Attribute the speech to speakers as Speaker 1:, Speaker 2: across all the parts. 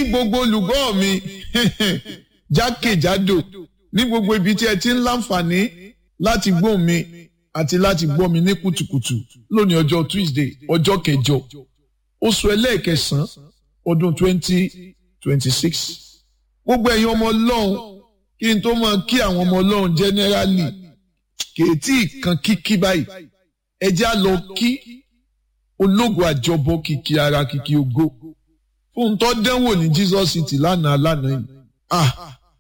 Speaker 1: gbogbo olùgbọ́ mi jákèjádò ní gbogbo ibi tí ẹ ti ń láǹfààní láti gbọ́ mi àti láti gbọ́ mi ní kùtùkùtù lónìí ọjọ́ Tuesday ọjọ́ kẹjọ oṣù ẹlẹ́ẹ̀kẹsàn-án ọdún twenty twenty six gbogbo ẹ̀yin ọmọ ọlọ́run kí n tó máa kí àwọn ọmọ ọlọ́run generally kèétí kan kíkí báyìí ẹ jẹ́ á lọ kí ológo àjọbọ kìkì ara kìkì ògo fún tó dánwò ní Jesus City lánàá lánàá yìí ah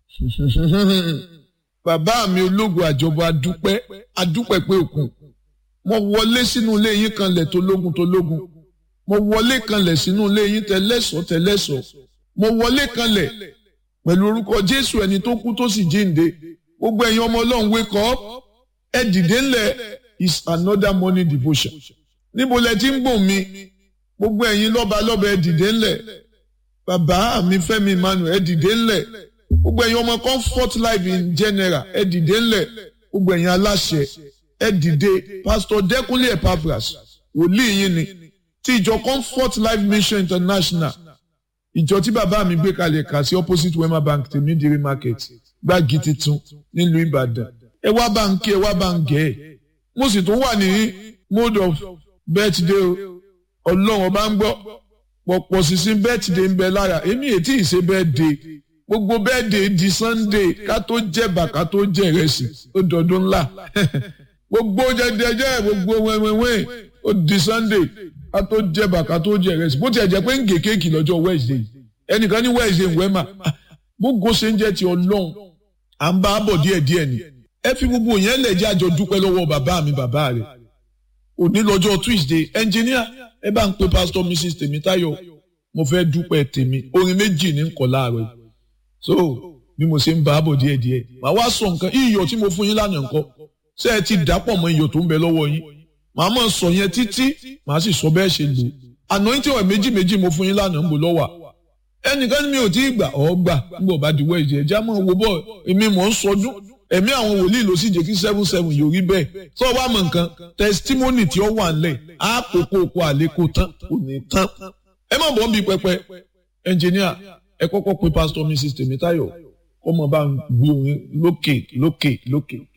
Speaker 1: bàbá mi ológo àjọbọ adúpẹ́ adúpẹ́ pé òkun mo wọlé sínú ilé yín kanlẹ̀ tó lógun tó lógun mo wọlé kanlẹ̀ sínú ilé yín tẹlẹ́sọ̀ tẹlẹ́sọ̀ mo wọlé kanlẹ̀ pẹ̀lú orúkọ Jésù ẹni tó kú tó sì jíǹde gbogbo ẹ̀yin ọmọ Ọlọ́run wake up ẹ dìde ńlẹ̀ is another morning devotion níbo lẹ ti ń gbọ́ mi gbogbo ẹ̀yin lọ́ba lọ́ba ẹ dìde ńlẹ̀ bàbá mi Fẹ́mi Emmanuel ẹ dìde ńlẹ̀ gbogbo ẹ̀yin ọmọ comfort life in general ẹ dìde ńlẹ̀ gbogbo ẹ̀yin aláṣẹ ẹ dìde pastor Dẹ́kunlé Epaphras wòlíì yín ni ti ìjọ comfort life mission international ìjọ tí bàbá mi gbé kalẹ̀ kà sí opposite wema bank tèmídìrí market gbági titun nílùú Ìbàdàn ẹ wá bá ń kí ẹ wá bá ń gẹ̀ ẹ́ mo sì tún wà ní mode of birthday o ọlọ́run ọba ń gbọ́ pọ̀pọ̀ sísìn birthday ń bẹ lára èmi ètí ìṣe birthday gbogbo birthday di sunday ká tó jẹ̀bà ká tó jẹ ìrẹsì ó dọ̀dún ńlá gbogbo jẹjẹjẹ gbogbo wẹ́wẹ́wẹ́ ó di sunday ká tó jẹ̀bà ká tó jẹ ìrẹsì bó tiẹ̀ jẹ́ pé ń gé kéèkì lọ́jọ́ wednesday ẹnìkan ní wednesday ń wẹ́mà gbogbo ṣe ń jẹ́ ti ọlọ́run à ń bá a bọ̀ díẹ̀díẹ̀ ni ẹ fi gbogbo yẹn lẹ̀ jẹ́ àjọ dúpẹ́ lọ́wọ́ bàbá mi bàbá rẹ̀ òní lọ́jọ́ tuesday ẹnjìníà ẹ bá ń pe pastor mrs tèmítáyọ̀ mo fẹ́ dúpẹ́ tèmi orin méjì ní nkọ̀ láàárọ̀ so bí mo ṣe ń bá a bọ̀ díẹ̀díẹ̀ màá wá sọ nǹkan iyọ̀ tí mo fún yín lánàá nǹkan ṣé ẹ ti dàpọ̀ mọ́ iyọ̀ tó ń bẹ lọ́wọ́ yín màá mọ̀ sọ yẹn títí màá sì sọ bẹ́ẹ̀ ṣe lò anointing oil méjì méjì mo fún yín lánàá ń bò lọ́wọ́ ẹnìkan mi ò tí ì gbà ọ́ gbà ń bọ̀ bá diwọ́ ìjẹ́ ẹja mọ̀ wo bọ̀ èmi mọ̀ ń sọdún ẹ̀mí àwọn wòlíì ló sì jẹ́ kí seven seven yóò rí bẹ́ẹ̀ tó o bá mọ̀ nǹkan testimony tí ó wà nílẹ̀ á kókó oko àlékò tán kò ní tán ẹ má bọ̀ ń bi pẹpẹ engineer ẹ kọ́kọ́ pe pastor mrs tèmítáyọ̀ kọ́ mọ̀ bá ń gbé orin lókè lókè lókè.